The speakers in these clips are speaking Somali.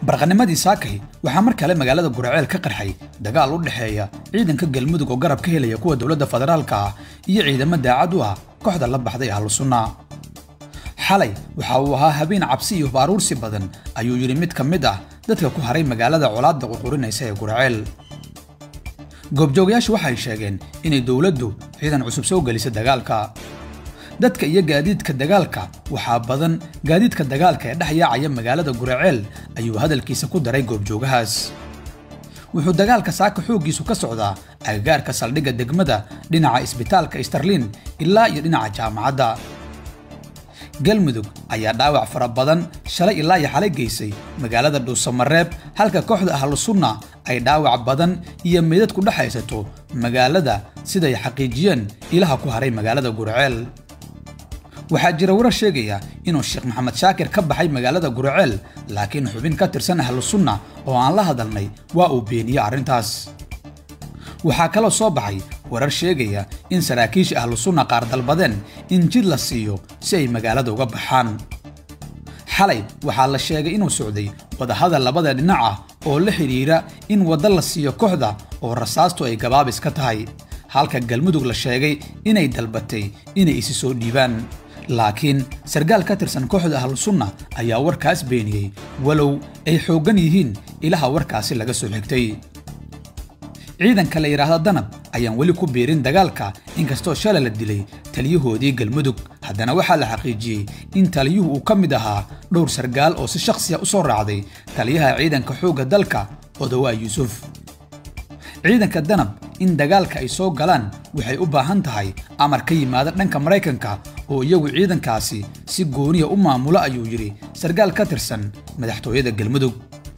barqanimadii saakay waxaa mar kale magaalada guraceel ka qarxay dagaal u dhexeeya ciidanka galmudug oo garab ka helaya kuwa dowladda federaalka ah iyo ciidamo daacad u ah kooxda la baxday ahlu sunna xalay waxa uu ahaa habeen cabsi iyo baaruursi badan ayuu yidhi mid ka mid ah dadka ku haray magaalada colaadda ququrinaysa ee guraceel goobjoogayaashu waxay sheegeen inay dowladdu ciidan cusub soo gelisay dagaalka dadka iyo gaadiidka dagaalka waxaa badan gaadiidka dagaalka ee dhex yaacaya magaalada guraceel ayuu hadalkiisa ku daray goobjoogahaas wuxuu dagaalka saaka xooggiisu ka socdaa agagaarka saldhigga degmada dhinaca isbitaalka starlin ilaa iyo dhinaca jaamacadda galmudug ayaa dhaawac fara badan shalay ilaa iyo xalay geysay magaalada dhuusamareeb halka kooxda ahlu sunna ay dhaawac badan iyo meydad ku dhex haysato magaalada siday xaqiijiyeen ilaha ku haray magaalada guraceel waxaa jira warar sheegaya inuu sheekh maxamed shaakir ka baxay magaalada guraceel laakiin xubin ka tirsan ahlu sunna oo aan la hadalnay waa uu beeniyey arrintaas waxaa kaloo soo baxay warar sheegaya in saraakiisha ahlu sunna qaar dalbadeen in jid la siiyo si ay magaalada uga baxaan xalay waxaa la sheegay inuu socday wadahadal labada dhinac ah oo la xidhiira in waddo la siiyo kooxda oo rasaastu ay gabaabis ka tahay halka galmudug la sheegay inay dalbatay inay isi soo dhiibaan laakiin sargaal ka tirsan kooxda ahlu sunna ayaa warkaas beeniyey walow ay xooggan yihiin ilaha warkaasi laga soo xigtay ciidanka la yidhaahda danab ayaan weli ku biirin dagaalka inkastoo shalay la dilay taliyahoodii galmudug haddana waxaa la xaqiijiyey in taliyuhu uu ka mid ahaa dhowr sargaal oo si shakhsiya u soo raacday taliyaha ciidanka xoogga dalka odowaa yuusuf ciidanka danab in dagaalka ay soo galaan waxay u baahan tahay amar ka yimaada dhanka maraykanka oo iyagu ciidankaasi si gooniya u maamulo ayuu yidhi sargaal ka tirsan madaxtooyada galmudug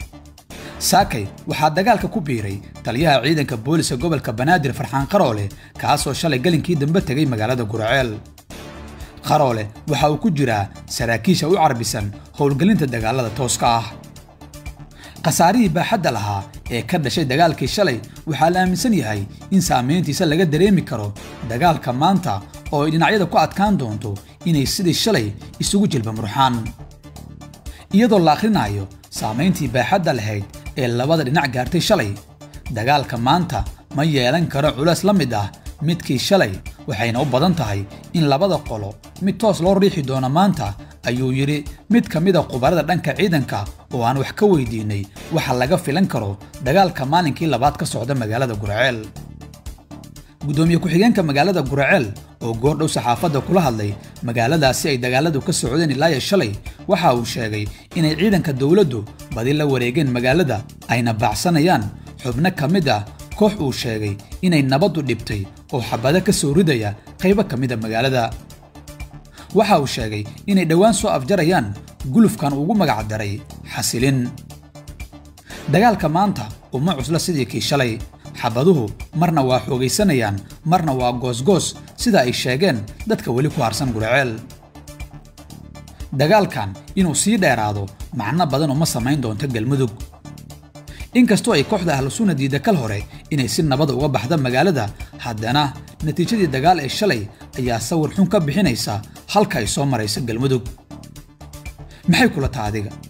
saakay waxaa dagaalka ku biiray taliyaha ciidanka booliska gobolka banaadir farxaan qaroole kaasoo shalay galinkii dambe tegay magaalada guraceel qaroole waxa uu ku jiraa saraakiisha u carbisan howlgelinta dagaalada tooska ah khasaarihii baaxadda lahaa ee ka dhashay dagaalkii shalay waxaa la aaminsan yahay in saamayntiisa laga dareemi karo dagaalka maanta oo ay dhinacyada ku adkaan doonto inay sidii shalay isugu jilba murxaan iyadoo la akhrinayo saamayntii baaxadda lahayd ee labada dhinac gaartay shalay dagaalka maanta ma yeelan karo culays la mid ah midkii shalay waxayna u badan tahay in labada qolo mid toos loo riixi doono maanta ayuu yidhi mid ka mida khubarada dhanka ciidanka oo aan wax ka weydiinay waxa laga filan karo dagaalka maalinkii labaad ka socda magaalada guraceel guddoomiye ku-xigeenka magaalada guraceel oo goordhow saxaafadda kula hadlay magaaladaasi ay dagaaladu ka socdeen ilaayo shalay waxa uu sheegay inay ciidanka dowladdu badi la wareegeen magaalada ayna baacsanayaan xubno ka mid ah koox uu sheegay inay nabaddu dhibtay oo xabado ka soo ridaya qaybo ka mida magaalada waxa uu sheegay inay dhowaan soo afjarayaan gulufkan ugu magac daray xasilin dagaalka maanta uma cusla sidii kii shalay xabaduhu marna waa xoogaysanayaan marna waa goosgoos sida ay sheegeen dadka weli ku harsan guraceel dagaalkan inuu sii dheeraado macno badan uma samayn doonto galmudug inkastoo ay kooxda ahlu sunna diidda kal hore inay si nabada uga baxda magaalada haddana natiijadii dagaal ee shalay ayaa sawir xun ka bixinaysa halka ay soo maraysa galmudug maxay kula taha adiga